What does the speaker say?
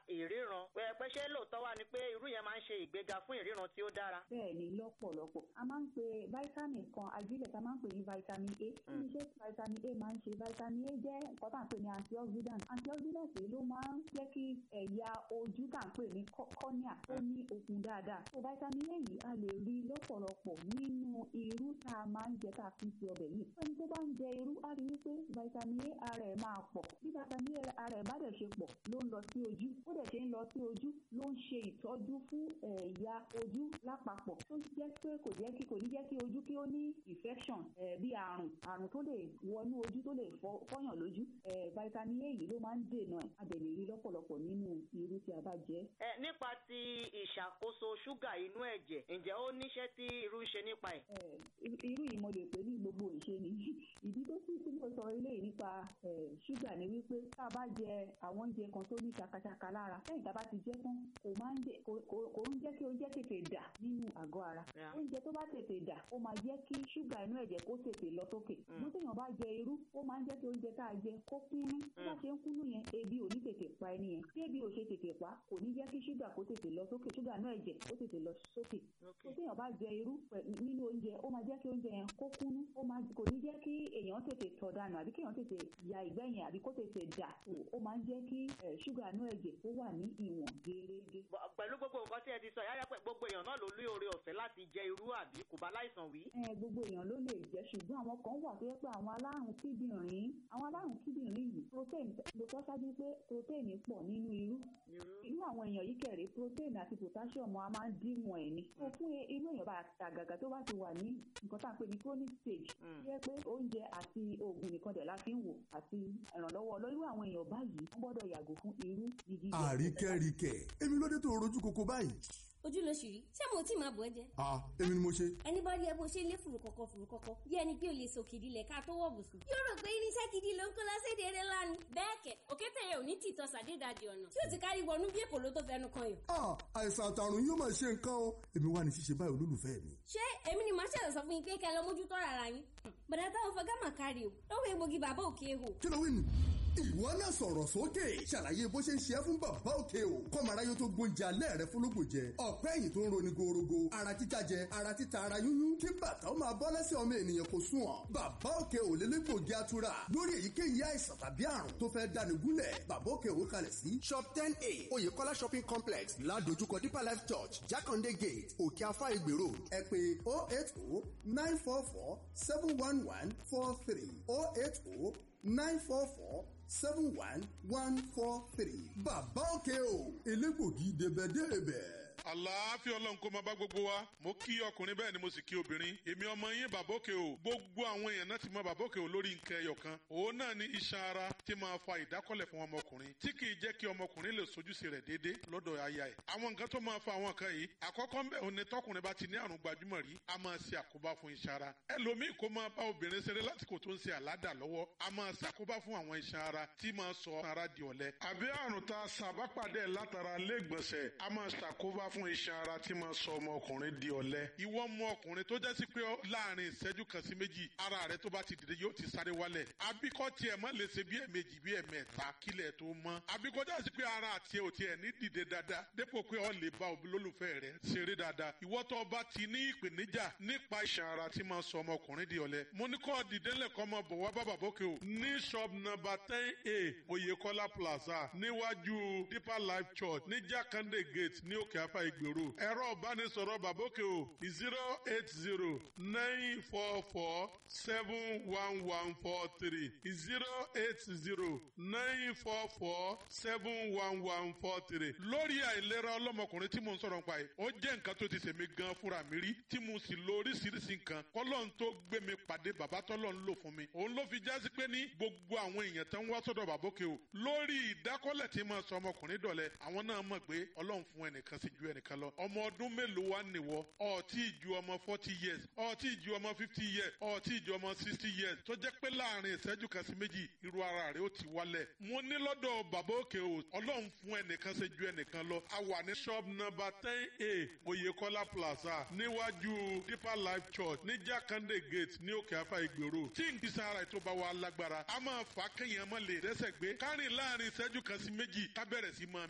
ìríran pé ṣé lóòótọ́ wà ní pé irú yẹn máa ń ṣe ìgbéga fún ìríran tí ó dára. bẹ́ẹ̀ ni lọ́pọ̀lọpọ̀ a máa ń pe vitamin kan ajílẹ̀ tá a máa ń pè ní vitamin A kí ni iṣẹ́ tí vitamin A máa ń ṣe vitamin A jẹ́ nǹkan tá à ń pè ní antioxidant antioxidant yìí ló máa ń jẹ́ kí ẹ̀yà ojú tá à ń pè ní cornea ó ní okun dáadáa so vitamin A yìí a lè rí lọ́pọ̀lọpọ̀ nínú irú tá a máa ń jẹ tá a fi ń ṣe ọbẹ̀ yìí ẹni tó bá ń jẹ irú á rí wípé vitamin A ara ẹ̀ máa pọ̀ bí vitamin A ara ẹ̀ bá dẹ̀ ṣe pọ̀ ló ń lọ sí ojú ó dẹ̀ ṣe ń lọ sí ojú ló ń ṣe ìtọ́jú fún ẹ̀yà ojú lápapọ̀ tó jẹ́ pé kò jẹ́ kí kò ní jẹ́ kí ojú kí ó ní infection bí àrùn àrùn tó lè wọnú ojú tó lè fọyàn lójú vitamin A yìí ló máa ń dènà ẹ̀ a dẹ̀ lè rí lọ́pọ̀lọpọ̀ nínú irú tí a bá jẹ. ẹ nípa ti ìṣàkóso ṣúgà inú ẹ̀jẹ̀ ǹjẹ́ ó níṣẹ́ tí irú ń ṣe nípa ẹ̀. irú yìí mo lè pè ní gbogbo ìṣe ni ìdí tó sì tí mo sọ eléyìí nípa ṣúgà ni wípé tá a bá jẹ àwọn oúnjẹ kan tó ní ṣakaṣaka lára lẹ́yìn tá a bá ti jẹ tán kò máa ń jẹ kò ń jẹ́ kí oúnjẹ tètè dà nínú àgọ́ ara oúnjẹ tó bá tètè dà ó máa jẹ́ kí ṣúgà inú ẹ̀jẹ̀ kó tètè lọ sókè mo téèyàn bá jẹ irú ó máa ń jẹ́ kí oúnjẹ tá a jẹ kó kúnú tó bá ṣe ń kúnú yẹn ebi ò ní tètè pa ẹni yẹn tí ebi ò ṣe tètè pa kò ní jẹ́ kí ṣúgà kó tètè lọ sókè ṣúgà inú ẹ̀jẹ̀ kó tètè lọ sókè tó téèyàn bá jẹ irú nínú oúnjẹ ó máa jẹ́ kí oúnjẹ yẹn kó kúnú kò ní jẹ́ kí èèyàn tètè tọ̀ dànù àbí kéèyàn tètè ya ìgbẹ́ yẹn àbí kó tètè dà ó máa ń jẹ́ kí ṣúgà inú ẹ̀jẹ̀ ó wà ní ìwọ̀n gẹ́gẹ́. pẹ̀lú gbogbo nǹkan tí ẹ ti sọ yáyá pé gbogbo èèyàn náà ló lé oore ọ̀fẹ́ láti jẹ irú àbí kò bá láìsàn wí. ẹ gbogbo èèyàn ló lè jẹ ṣùgbọ́n àwọn kan wà tó yẹ pé àwọn alárùn kíndìnrín àwọn alárùn kíndìnrín yìí protein mo sọ ṣáájú pé protein pọ̀ nínú irú irú àwọn èèyàn yìí kẹ̀rẹ́ protein àti potassium a máa ń díwọ̀n ẹ̀ ni. tó fún irú èèyàn bá àgàgà tó bá ti wà ní nǹkan tá à ń pè ní chronic stage yẹ pé oúnjẹ àti oògùn nìkan dẹ̀ la fi ń wò àti ìrànlọ́wọ́ lọ́wọ́ àwọn èèyàn báyìí wọ́n gbọ́dọ̀ yàgò fún irú jíjí. àríkẹ́ríkẹ́ èmi ló dé tó rojú koko báyìí ojú ló ṣì rí ṣé mo tí máa bọ̀ ẹ́ jẹ́. ah èmi ni mo ṣe. ẹni bá rí ẹ bó ṣe lé fùrù kọ̀kọ̀ fùrù kọ̀kọ̀ bí ẹni pé o lè sọ kìdí lẹ̀ ká tó wọ̀ bùsùn. yóò rò pé irinṣẹ́ gidi ló ń kó lọ́sẹ̀dẹ̀ eré lánàá. bẹ́ẹ̀ kẹ̀ òkété yẹn ò ní tìtọ́ sàdédàjì ọ̀nà tí ó ti kárí wọnú bí èkó ló tó fẹnu kan yàn. ah àìsàn àtàrùn yóò máa ṣe nǹkan o èmi wà ní ṣíṣe báyìí olólùfẹ́ mi. ṣé èmi ni màá ṣẹ̀lẹ̀ sọ fún yín pé kẹ́ lọ mójútó rárá yín. bàdà táwọn fọgá mà kárí o lọ́wọ́ egbògi bàbá òkè ehò. kí ló wí nù ìwọ náà sọ̀rọ̀ sókè ṣàlàyé bó ṣe ń ṣe é fún bàbá òkè o kọ́mọ̀ráyé tó gbóúnjẹ alẹ́ rẹ fúnlógún jẹ ọ̀pẹ́ ẹ̀yìn tó ń roni gorogo ara títa jẹ ara títa ara yúnyún kí bàtà ó máa bọ́ lẹ́sẹ̀ ọmọ ènìyàn kò sùn ọ́ bàbá òkè ò lélẹ́gbògi atura lórí èyíkéyìí àìsàn tàbí àrùn tó fẹ́ dáni gúnlẹ̀ bàbá òkè ò kalẹ̀ sí. shop ten a oyèkọ́lá shopping complex ládojúkọ deeper life church jákàndé gate òkè afá ìgbè road ẹ pè oh eight oh nine four four seven one one four three oh eight oh nine four four seven one one four three. bàbá òkè o elégbògi débẹ̀débẹ̀ àlàáfíà ọlọ́run kó máa bá gbogbo wa mo kí ọkùnrin bẹ́ẹ̀ ni mo sì kí obìnrin èmi ọmọ yín bàbókè o gbogbo àwọn èèyàn náà ti mọ bàbókè o lórí nǹkan ẹyọ kan òun náà ni iṣan ara tí máa fa ìdákọ́lẹ̀ fún ọmọkùnrin tí kì í jẹ́ kí ọmọkùnrin lè sojúṣe rẹ̀ déédéé lọ́dọ̀ aya ẹ̀ àwọn nǹkan tó máa fa àwọn nǹkan yìí àkọ́kọ́ ńbẹ̀ òun ni tọkùnrin bá ti ní àrùn gbajúmọ̀ rí a máa ṣe àkóbá fún iṣan ara ẹlòmíì kó máa bá obìnrin ṣeré lásìkò tó ń ṣe àládà lọ́wọ́ a máa ṣàkóbá fún àwọn iṣan ara tí máa sọ ara di ọ̀lẹ àbí àrùn tá a ṣàbápàdé látara lẹ́gbọ̀nsẹ̀ a máa ṣàkóbá fún iṣan ara tí máa sọ ọmọkùnrin di ọ̀lẹ. ìwọ mọ ọkùnrin tó jẹ́ sí pé láàrin ìṣẹ́jú kan sí méjì ara rẹ tó bá ti dìde yóò ti sáré wálẹ̀. abíkọ́ tiẹ̀ má lè ṣe bí ẹ̀mejì bí ẹ̀mẹ́ta kílẹ̀ tó mọ́. abíkọ́ jẹ́ sí pé ara àti ẹ̀ ò tiẹ̀ ní dìde dáadáa dépò pé ọ lè bá olólùfẹ́ rẹ ṣeré dáadáa. ìwọ tó bá ti ní ìpèníjà nípa iṣan ara tí máa sọ ọmọkùnrin di ọ̀lẹ. mo ní kọ́ dìde lẹ́kọ́ mọ bọ̀ wá bàbá bókè o. ní shop number ten a oyèkọ́lá plaza níwájú deeper life church ní jákàndé gate ní òkè afá ìgbèrò ẹ̀rọ ìbánisọ̀rọ̀ bàbókè o zero eight zero nine four four seven one one four three zero eight zero nine four four seven one one four three. lórí àìlera ọlọ́mọkùnrin tí mo ń sọ̀rọ̀ nípa yìí ó jẹ́ nǹkan tó ti ṣèmi gan fúnra mi rí tí mo sì lo oríṣiríṣi nǹkan kọ́lọ́n tó gbé mi pàdé bàbá tọ́lọ́ ń lò fún mi òun ló fi jásí pé ní gbogbo àwọn èèyàn tó ń wá sọ́dọ̀ bàbókè o lórí ìdákọ́lẹ̀ tí mo sọ ọmọkùnrin dọ̀lẹ́ àwọn náà mọ̀ pé ọlọ́run fún ẹnìkan sí ju ẹnìkan lọ ọmọ ọdún mélòó wá nìwọ ọtí ju ọmọ forty years ọtí ju ọmọ fifty years ọtí ju ọmọ sixty years tó jẹ́ pé láàrin ìṣẹ́jú kan sí méjì irú ara rẹ̀ ó ti wálẹ̀. mo ní lọ́dọ̀ bàbá òkè o ọlọ́run fún ẹnìkan ṣe ju ẹnìkan lọ a wà ní shop number ten a oyèkọ́lá plaza níwájú deeper life church ní jákàndé gate ní òkè afá ìgbèrò tí n kìí sára ètò bá wa lágbára a máa fà á kéèyàn má lè rẹ́sẹ̀ gbé kárìn láàrin ìṣẹ́jú kan sí méjì ká bẹ̀rẹ̀ sí máa